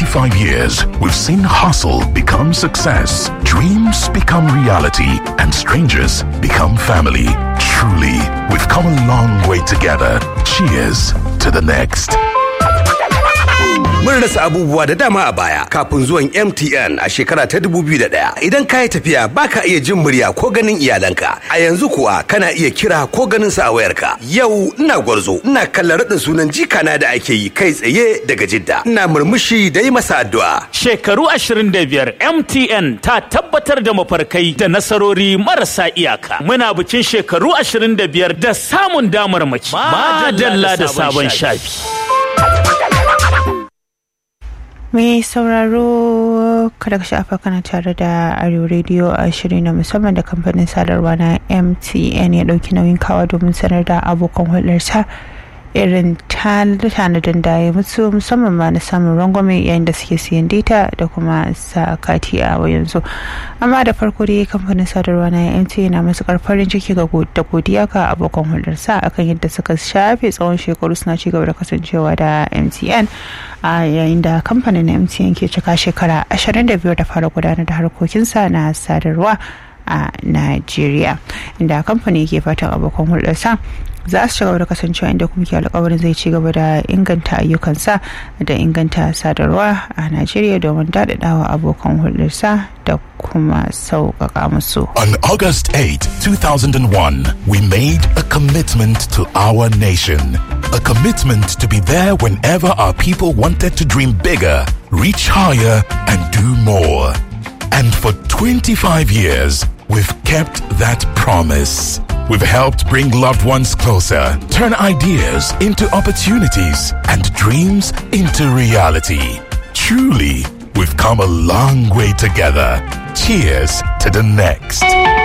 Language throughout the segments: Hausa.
25 years, we've seen hustle become success, dreams become reality, and strangers become family. Truly, we've come a long way together. Cheers to the next. Mun rasa abubuwa da dama a baya kafin zuwan MTN a shekara ta 2001. Idan ka yi tafiya baka iya jin murya ko ganin iyalanka. A yanzu kuwa kana iya kira ko ganin sa a wayarka. Yau ina gwarzo, ina kallon raɗin sunan jikana da ake yi kai tsaye daga Jidda. Ina murmushi da yi masa addu'a. Shekaru 25 MTN ta tabbatar da mafarkai da nasarori marasa iyaka. Muna bikin shekaru 25 da samun damarmaki. Madalla da sabon shafi. mai sauraro kada ka shafa kana tare da arewa rediyo a shiri na musamman da kamfanin sadarwa na mtn ya dauki nauyin kawa domin sanar da abokan hulɗarsa irin tanadin da ya mutu musamman ma na samun rangwame yayin da suke siyan data da kuma sa kati a yanzu amma da farko dai kamfanin sadarwa na mtn na matukar farin ciki ga da godiya ga abokan hulɗarsa akan yadda suka shafe tsawon shekaru suna ci gaba da kasancewa da mtn a yayin da kamfanin mtn ke cika shekara 25 da fara gudanar da harkokinsa na sadarwa a Najeriya inda kamfani ke fatan abokan hulɗarsa za su ci gaba da kasancewa inda kuma ke alkawarin zai ci gaba da inganta ayyukansa da inganta sadarwa a Najeriya domin daɗaɗawa abokan hulɗarsa da kuma sauƙaƙa musu. On August 8, 2001, we made a commitment to our nation. A commitment to be there whenever our people wanted to dream bigger, reach higher, and do more. And for 25 years, we've kept that promise. We've helped bring loved ones closer, turn ideas into opportunities, and dreams into reality. Truly, we've come a long way together. Cheers to the next.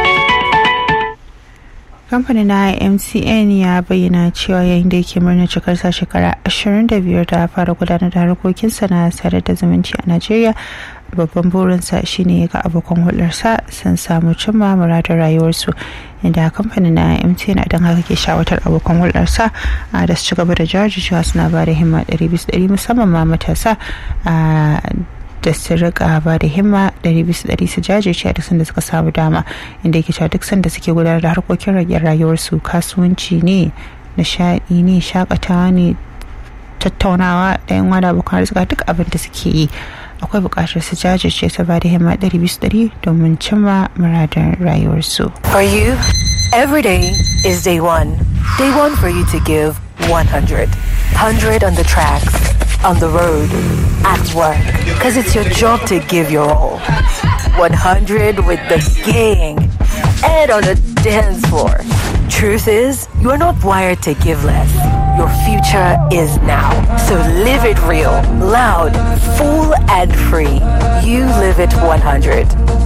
kamfanin na mcn ya bayyana cewa yayin da yake murnar cikarsa shekara 25 da fara gudanar da harkokinsa na sadar da zumunci a najeriya babban burinsa shine ga abokan hulɗarsa sun samu cimma muradin rayuwarsu inda kamfanin na mtn a don haka ke shawatar abokan hulɗarsa da su ci gaba da jajircewa suna ba da himma 100 musamman ma matasa da su rika ba da himma ɗari bisa ɗari su jajirce a duk sanda suka samu dama inda yake cewa duk sanda suke gudanar da harkokin rage rayuwarsu kasuwanci ne nishaɗi ne shakatawa ne tattaunawa da yan wada abokan arzika duk abin da suke yi akwai buƙatar su jajirce su ba da himma ɗari bisa ɗari domin cimma muradin rayuwarsu. For you, every day is day one. Day one for you to give 100. 100 on the tracks, on the road, at work. Because it's your job to give your all. 100 with the gang and on the dance floor. Truth is, you are not wired to give less. Your future is now. So live it real, loud, full, and free. You live it 100.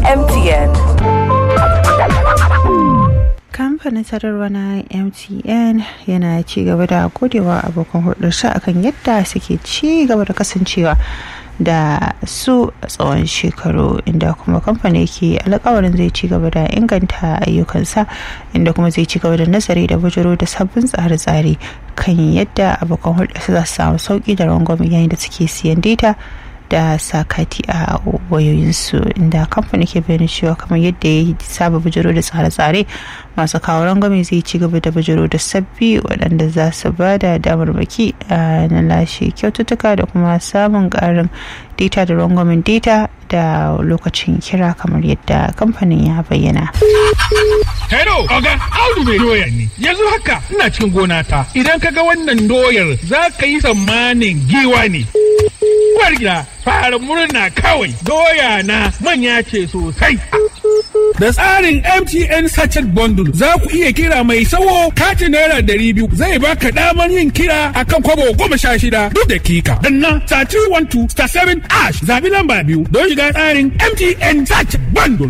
MTN. kamfanin sadarwa na mtn yana ci gaba da godewa abokan hulɗarsa akan yadda suke ci gaba da kasancewa da su a tsawon shekaru inda kuma kamfani ke alkawarin zai ci gaba da inganta ayyukansa inda kuma zai ci gaba da nazari da bujiro da sabbin tsare-tsare kan yadda abokan hulɗarsa za su samu sauki da rangwame yayin da suke siyan data da sakati a wayoyinsu inda kamfani ke bayyana cewa kamar yadda ya saba bujiro da tsare-tsare masu kawo rangwame zai ci gaba da bujiro da sabbi waɗanda za su ba da damarmaki na lashe kyaututtuka da kuma samun ƙarin data da rangwamen data da lokacin kira kamar yadda kamfanin ya bayyana. Hello, Oga, Audu mai doya ne. Yanzu haka ina cikin gona ta. Idan ka ga wannan doyar za ka yi tsammanin giwa ne. Uwar gida, fara murna kawai. Doya na manya ce sosai. Da tsarin MTN Sachet Bundle za ku iya kira mai sawo katin naira ɗari biyu zai baka damar yin kira akan kwabo goma sha shida duk dakika. Danna star 312 star 7 ash zabi lamba biyu don shiga tsarin MTN Sachet Bundle.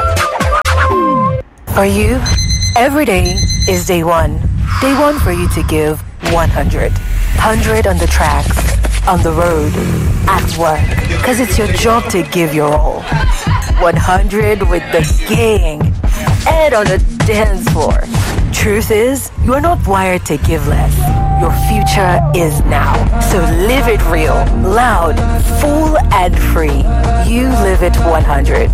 For you, every day is day one. Day one for you to give 100. 100 on the tracks, on the road, at work. Because it's your job to give your all. 100 with the gang and on the dance floor. Truth is, you are not wired to give less. Your future is now. So live it real, loud, full, and free. You live it 100.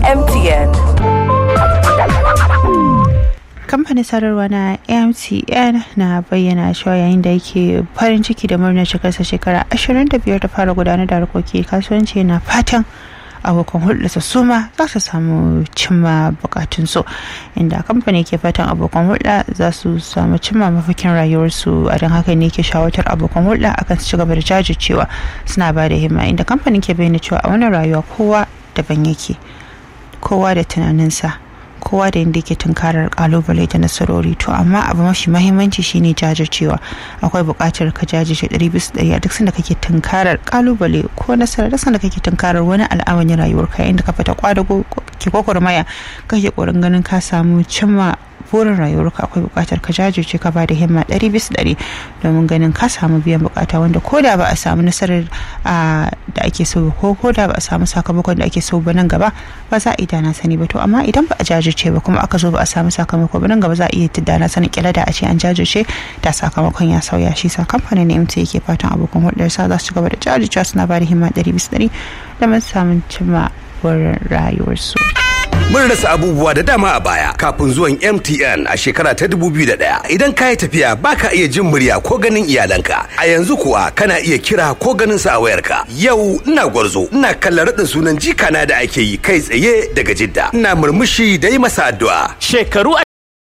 MTN. kamfanin sadarwa na mtn na bayyana cewa yayin da yake farin ciki da murnar cikarsa shekara 25 da fara gudanar da harkoki kasuwanci na fatan abokan hulɗarsa su ma za su samu cimma bukatunsu inda kamfani ke fatan abokan hulɗa za su samu cimma mafakin rayuwarsu a don haka ne ke shawartar abokan hulɗa akan su ci gaba da jajircewa suna ba da himma inda kamfanin ke bayyana cewa a wannan rayuwa kowa daban yake kowa da tunaninsa kowa da inda yake tunkarar kalubale da nasarori to amma abu mafi mahimmanci shine jajircewa akwai buƙatar ka jajirce ɗari bisa ɗari a duk sanda kake tunkarar kalubale ko nasara duk sanda kake tunkarar wani al'amarin rayuwarka inda ka fita kwadago ke gwagwarmaya kake ƙoƙarin ganin ka samu cimma burin rayuwarka akwai buƙatar ka jajirce ka bada himma ɗari bisa ɗari domin ganin ka samu biyan buƙata wanda ko da ba a samu nasarar da ake so ko ko da ba a samu sakamakon da ake so ba nan gaba ba za a yi dana sani ba to amma idan ba a jajirce ba kuma aka zo ba a samu sakamako ba nan gaba za a iya dana sani kila da a ce an jajirce da sakamakon ya sauya shi sa kamfanin na MT yake fatan abokan hulɗarsa za su ci gaba da jajircewa suna bada himma ɗari bisa ɗari domin samun cimma burin rayuwarsu. Mun rasa abubuwa da dama a baya kafin zuwan MTN a shekara ta 2001. Idan ka yi tafiya baka iya jin murya ko ganin iyalanka. A yanzu kuwa kana iya kira ko ganin sa a wayarka. Yau ina gwarzo, ina kallon raɗin sunan jikana da ake yi kai tsaye daga Jidda. Ina murmushi da yi masa addu'a. Shekaru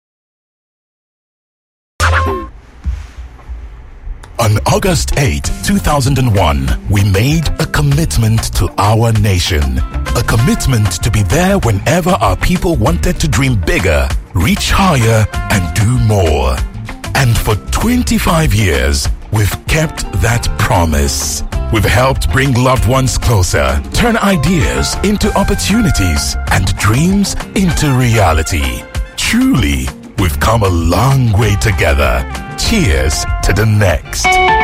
On August 8, 2001, we made a commitment to our nation. A commitment to be there whenever our people wanted to dream bigger, reach higher, and do more. And for 25 years, we've kept that promise. We've helped bring loved ones closer, turn ideas into opportunities, and dreams into reality. Truly, we've come a long way together. Cheers to the next.